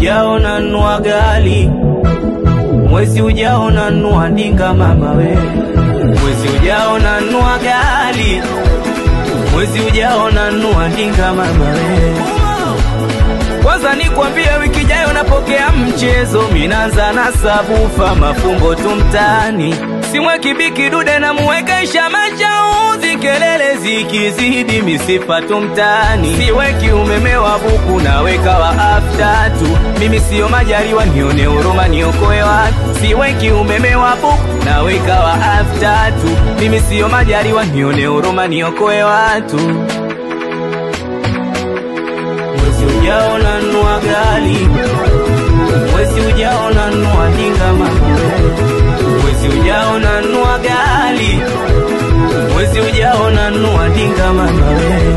ujao nanua gali, mwezi ujao nanua ndinga mama we, mwezi ujao nanua gali, mwezi ujao nanua ndinga mama we. Kwanza nikwambie, wiki ijayo napokea mchezo, minanza na sabufa, mafumbo tu mtaani, simweki biki dude na muwekesha mashauzi, kelele zikizidi misifa tu mtaani, siweki umeme wa buku, naweka wa after tu, mimi siyo majaliwa, nione huruma, niokoe watu, siweki umeme wa buku, naweka wa after tu, mimi siyo majaliwa, nione huruma, niokoe watu mwezi ujao nanua gali, mwezi ujao nanua ndinga mama, mwezi ujao nanua gali, mwezi ujao nanua ndinga mama we.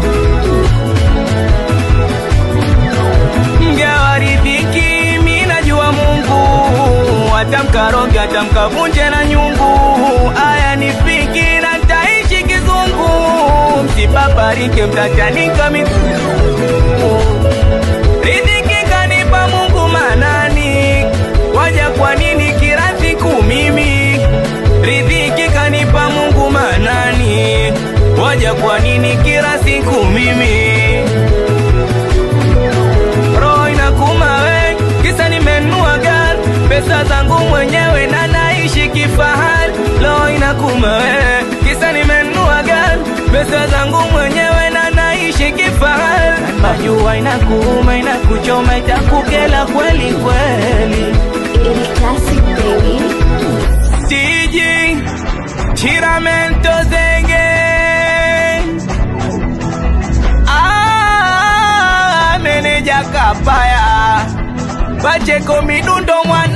Mgawa riziki, mi najua Mungu atamkaronge, atamkavunje na nyungu, aya nifiki na ntaishi kizungu, msipaparike, mtachanika miguu Riziki kanipa Mungu manani, waja kwa nini kila siku mimi? Riziki kanipa Mungu manani, waja kwa nini kila siku mimi? Roho inakuma we, kisa nimenunua gari, pesa zangu mwenyewe na naishi kifahari. Roho inakuma we, kisa nimenunua gari, pesa zangu mwenyewe na naishi kifahari. Najua inakuuma, inakuchoma, itakukela kweli kweli. Ili classic baby. Tiji Chiramento Zenge Ah, meneja kapaya Pacheko midundo mwana